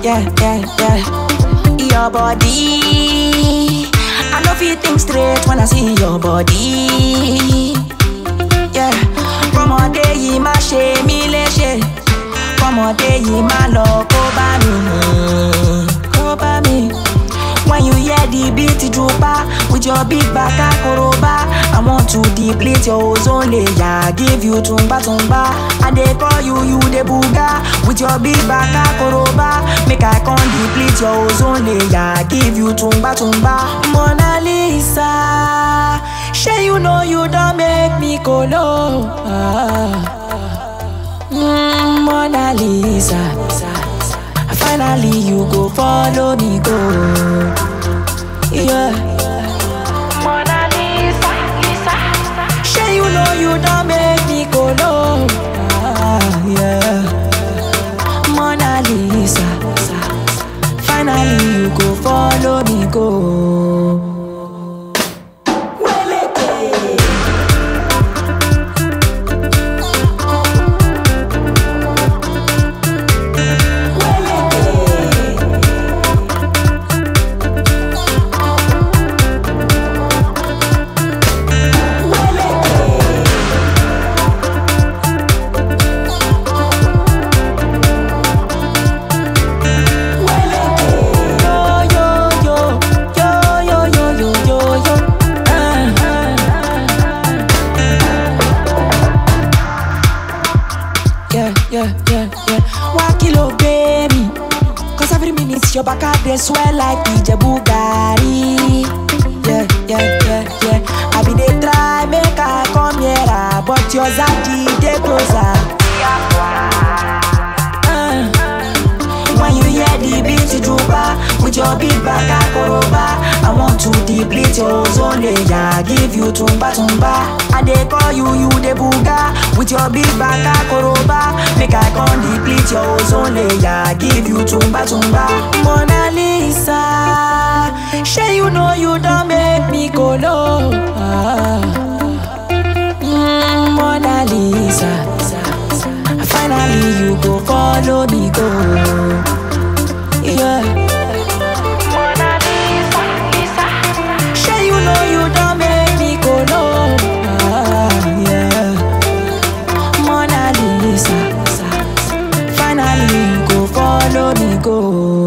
yeah, yeah, yeah. Your body. I know you think straight when I see your body. Yeah. Kọ́mọdé yìí má ṣe mí léṣe. Kọ́mọdé yìí má lọ kó bá mi. Kó bá mi. When you hear the beat drooper with your big back akoroba, I want to deplete your ozone layer, give you tumba tumba. I dey call you, you the booga with your big back akoroba. Make I come deplete your ozone layer, give you tumba tumba. Mona Lisa, shey you know you don make me kolo. Ah. Mm, Mona Lisa. Finally, you go follow me go. Yeah. Mona Lisa, Lisa. Sure you know you don't make me go low. Ah, yeah. Mona Lisa. Finally, you go follow me go. Yo, yo, yo, yo, yo, yo, yo, yo, yo. Ah, Yeah, yeah, yeah, yeah. One kilo baby. Cause every minute your back out they swell like Ijebu Gari. Yeah, yeah, yeah, yeah. I be they try make I come here, ah, but your zaddy they closer. Ah. When you hear the beat drooper with your big back akoroba, I want to deplete your ozone layer, give you tumba tumba. I dey call you, you the booga with your big back akoroba. Make I come deplete your ozone layer, give you tumba tumba. Mona Lisa, sure you know you don't make me go low. Ah. Mm, Mona Lisa. Finally, you go follow me go. Yeah. Mona Lisa, Lisa. Sure you know you don't make me go low. Ah, yeah. Mona Lisa. Finally, you go follow me go.